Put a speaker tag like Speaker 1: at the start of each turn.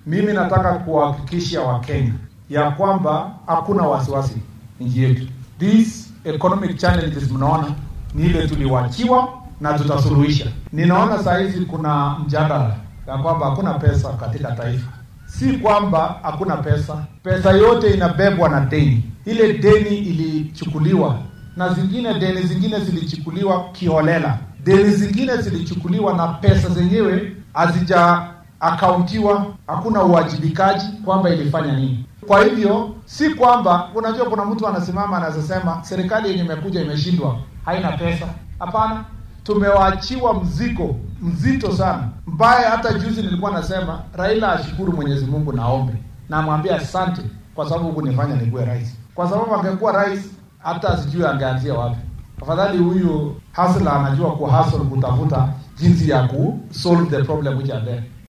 Speaker 1: Mimi nataka kuwahakikishia Wakenya ya kwamba hakuna wasiwasi nchi yetu. These economic challenges mnaona ni ile tuliwachiwa na tutasuluhisha. Ninaona saa hizi kuna mjadala ya kwamba hakuna pesa katika taifa. Si kwamba hakuna pesa, pesa yote inabebwa na deni. Ile deni ilichukuliwa na zingine deni zingine zilichukuliwa kiholela, deni zingine zilichukuliwa na pesa zenyewe hazija akauntiwa, hakuna uwajibikaji kwamba ilifanya nini. Kwa hivyo si kwamba, unajua, kuna mtu anasimama anazosema serikali yenye imekuja imeshindwa, haina pesa. Hapana, tumewaachiwa mzigo mzito sana, mbaya. Hata juzi nilikuwa nasema Raila ashukuru Mwenyezi Mungu, naombe namwambia asante kwa sababu kunifanya nikuwe rais, kwa sababu angekuwa rais hata sijui angeanzia wapi. Afadhali huyu hasla anajua kuhasl kutafuta jinsi ya ku solve the problem which are there.